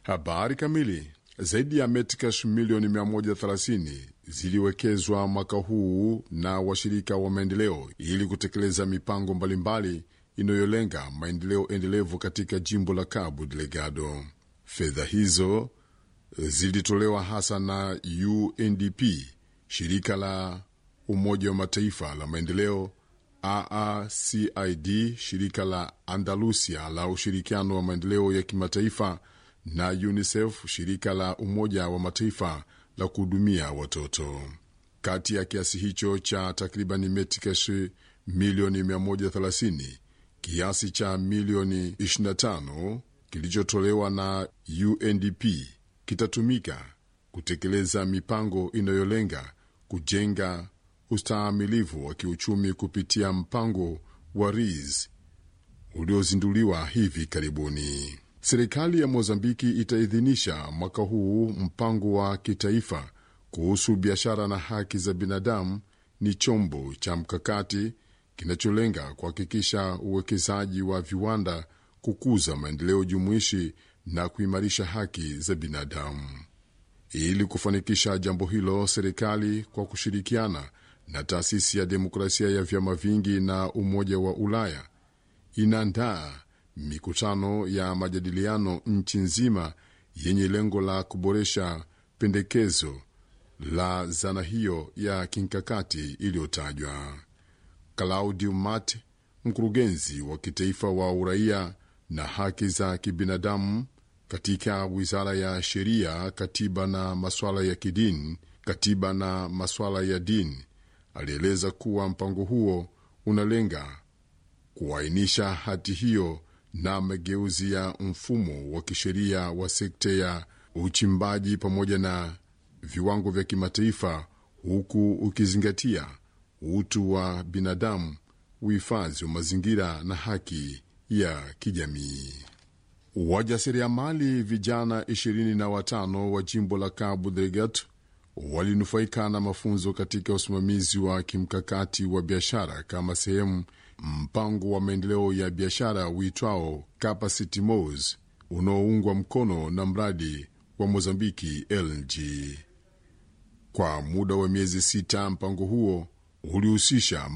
Habari kamili. Zaidi ya Metcash milioni 130 ziliwekezwa mwaka huu na washirika wa maendeleo ili kutekeleza mipango mbalimbali inayolenga maendeleo endelevu katika jimbo la Cabo Delgado. Fedha hizo zilitolewa hasa na UNDP, shirika la Umoja wa Mataifa la maendeleo, AACID, shirika la Andalusia la ushirikiano wa maendeleo ya kimataifa na UNICEF, shirika la Umoja wa Mataifa la kuhudumia watoto. Kati ya kiasi hicho cha takriban metikash milioni 130, kiasi cha milioni 25 kilichotolewa na UNDP kitatumika kutekeleza mipango inayolenga kujenga ustahimilivu wa kiuchumi kupitia mpango wa RIS uliozinduliwa hivi karibuni. Serikali ya Mozambiki itaidhinisha mwaka huu mpango wa kitaifa kuhusu biashara na haki za binadamu. Ni chombo cha mkakati kinacholenga kuhakikisha uwekezaji wa viwanda, kukuza maendeleo jumuishi na kuimarisha haki za binadamu. Ili kufanikisha jambo hilo, serikali kwa kushirikiana na taasisi ya demokrasia ya vyama vingi na Umoja wa Ulaya inaandaa mikutano ya majadiliano nchi nzima yenye lengo la kuboresha pendekezo la zana hiyo ya kimkakati iliyotajwa. Claudio Mate, mkurugenzi wa kitaifa wa uraia na haki za kibinadamu katika wizara ya sheria, katiba na masuala ya kidini, katiba na masuala ya dini, alieleza kuwa mpango huo unalenga kuainisha hati hiyo na mageuzi ya mfumo wa kisheria wa sekta ya uchimbaji pamoja na viwango vya kimataifa, huku ukizingatia utu wa binadamu, uhifadhi wa mazingira na haki ya kijamii. Wajasiriamali vijana ishirini na watano wa jimbo la Cabo Delgado walinufaika na mafunzo katika usimamizi wa kimkakati wa biashara kama sehemu mpango wa maendeleo ya biashara uitwao Capacity Mos unaoungwa mkono na mradi wa Mozambiki LNG. Kwa muda wa miezi sita, mpango huo ulihusisha